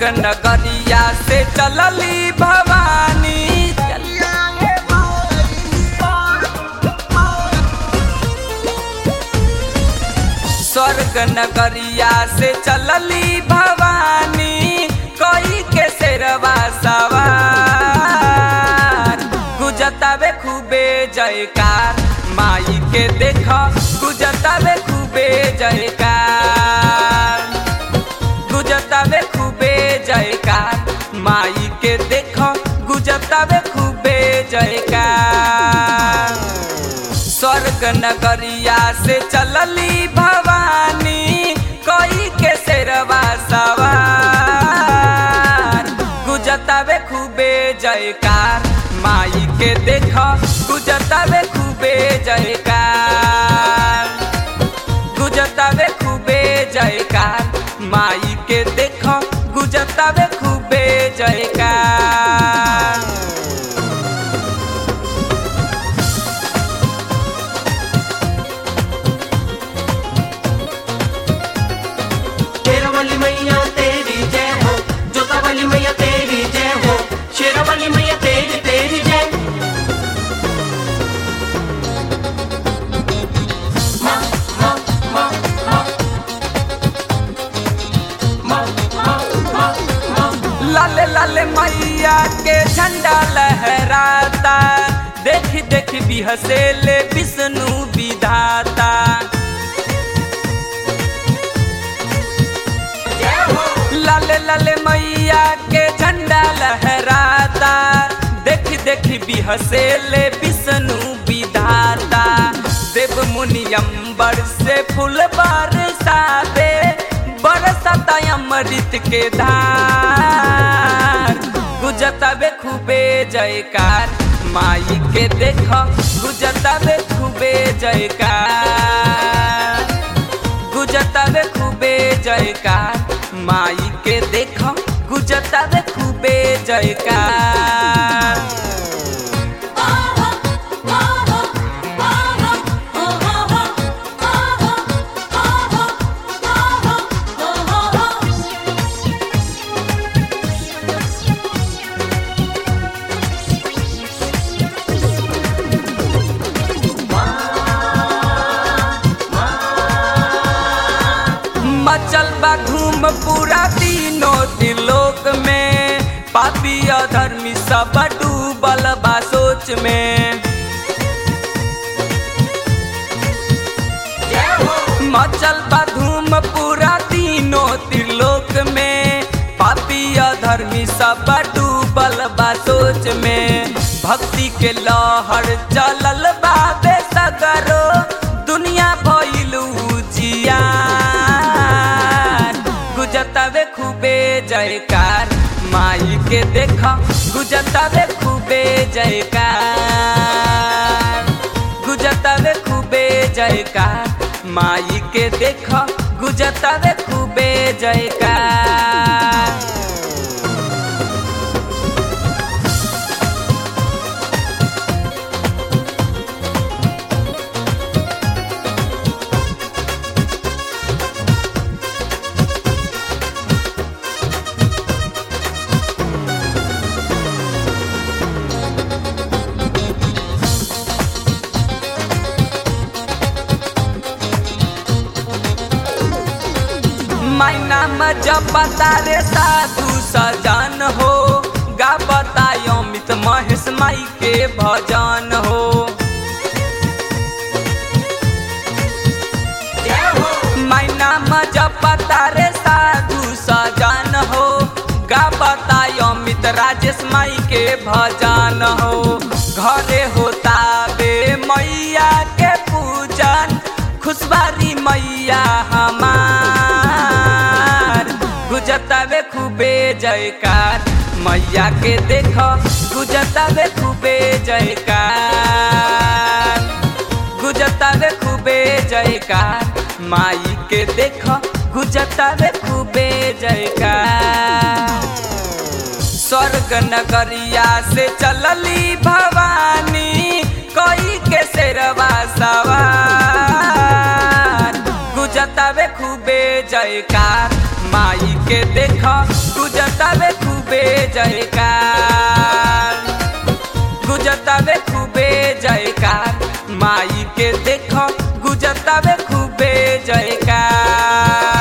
नगरिया से चलली भवानी स्वर्ग नगरिया से चलली भवानी कोई के शेरवा सवार गुजतावे खूबे जयकार माई के देख गुजतावे खूबे जयकार गुजतावे खूबे जयकार माई के देख गुजतावे खूबे जयकार स्वर्ग नगरिया से चलली भवानी कोई के शेरवा सवार गुजतावे खूबे जयकार माई के देख गुजतावे खूबे जयकार गुजतावे खूबे जयकार माई के देख गुजतावे खूबे जयकार शेरवाली मैया तेरी जय हो जोतावाली मैया तेरी जय हो शेरवाली मैया तेरी तेरी जय माँ माँ माँ माँ माँ माँ माँ माँ लाले लाले मैया के झंडा लहराता देखी देखी भी हसेले विष्णु विधाता जय हो लाले लाले मैया के झंडा लहराता देखी देखी भी हसेले विष्णु विधाता देव मुनि अंबर से फूल बरसावे बरसाता अमृत के धार गुजतावे खूबे जयकार माई के देख गुजतावे खूबे जयकार गुजतावे खूबे जयकार माई के देख गुजतावे खूबे जयकार मचल बा धूम पूरा तीनों त्रिलोक में पापी अधर्मी सब डूबल बा सोच में जय हो मचल बा धूम पूरा तीनों त्रिलोक में पापी अधर्मी सब डूबल बा सोच में भक्ति के लहर चलल बा बेसगरो दुनिया भइलू जियार गुजतावे खूबे जयकार माई के देख गुजतावे खूबे जयकार गुजतावे खूबे जयकार माई के देख गुजतावे खूबे जयकार माई नाम जब रे साधु सजन हो गा बतायो अमित महेश माई के भजन हो जय हो माई नाम जब रे साधु सजन हो गा बतायो अमित राजेश माई के भजन हो घरे होता बे मैया के पूजन खुशबारी मैया हमार गुजतावे खूबे जयकार मैया के देख गुजतावे खूबे जयकार गुजतावे खूबे जयकार माई के देख गुजतावे खूबे जयकार स्वर्ग नगरिया से चलली भवानी कोई के शेरवा सवार गुजतावे खूबे जयकार माई के देख गुजत गुजतावे खूबे जयकार गुजतावे खूबे जयकार माई के देखो गुजतावे खूबे जयकार